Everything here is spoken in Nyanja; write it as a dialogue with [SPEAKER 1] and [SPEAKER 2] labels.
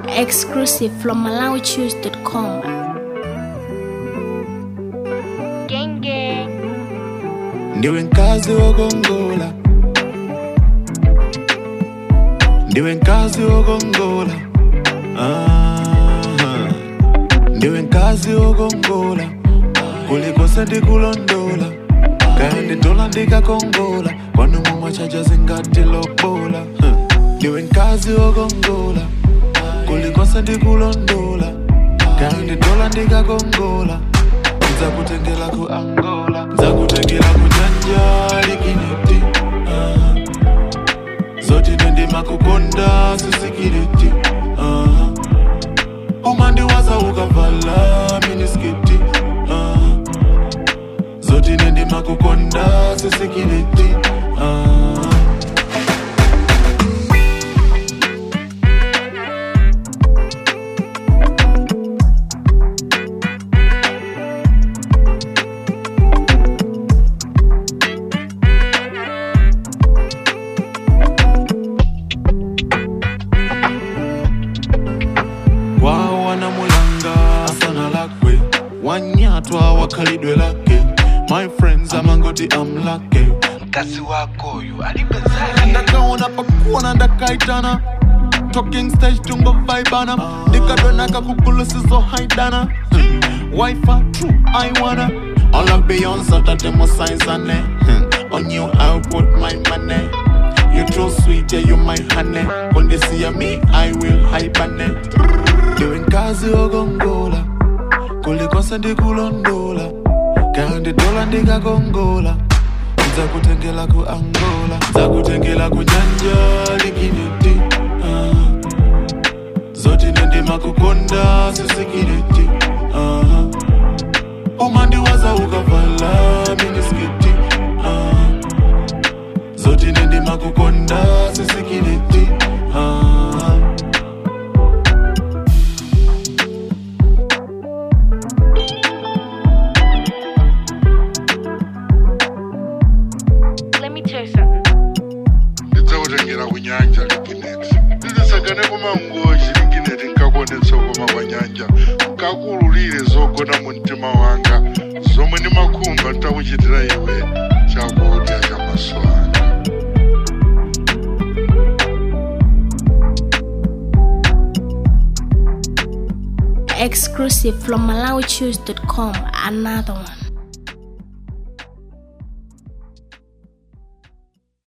[SPEAKER 1] Exclusive from MalawiChoose.com.
[SPEAKER 2] Gang gang.
[SPEAKER 3] ndiwe nkazi wokongola ndiwe nkazi wokongola Aha. ndiwe nkazi wokongola kulikose ndikulondola kaya nditola ndikakongola kwanu mumachaja zingati lobola Huh. ndiwe nkazi wokongola kulikose ndikulondola kaya nditola ndikakongola nzakutengela ku angola nzakutengela ku janja likineti uh, zoti nendima kukonda sisikiriti uh, umandiwaza ukavala minisketi uh, zoti nendima kukonda sisikiriti uh, wao wanamulanga sana lakwe wanyatwa wakhalidwe lake my friends amangoti amlake
[SPEAKER 4] mkazi wako uyu alipezali
[SPEAKER 3] ndakaona pakuona ndakaitana talking stage tungo vaibana ndikadonaka kugulusizo haidana wifa true i wanna all of beyonce tatemo saizane on you i put my money you too sweet yeah you my honey when they see me i will hibernate ndiwe nkazi wokongola kulikose ndikulondola kaya nditola ndikakongola nzakutengela ku angola nzakutengela ku nyanja likineti uh, zoti nendima kukonda sisikireti uh, umandiwaza ukavala minisketi uh, zoti nendima kukonda sisikireti uh,
[SPEAKER 2] Let me tell you something.
[SPEAKER 5] ndidzakutengera kunyanja likineti ndidisakane kumangoji likineti nkakonetsa koma kwa nyanja nkakululire zogona mu mtima wanga zomwe ndimakhumba nditakuchitira iwe chakudya cha maso anga
[SPEAKER 1] Exclusive from MalawiChoose.com. Another one.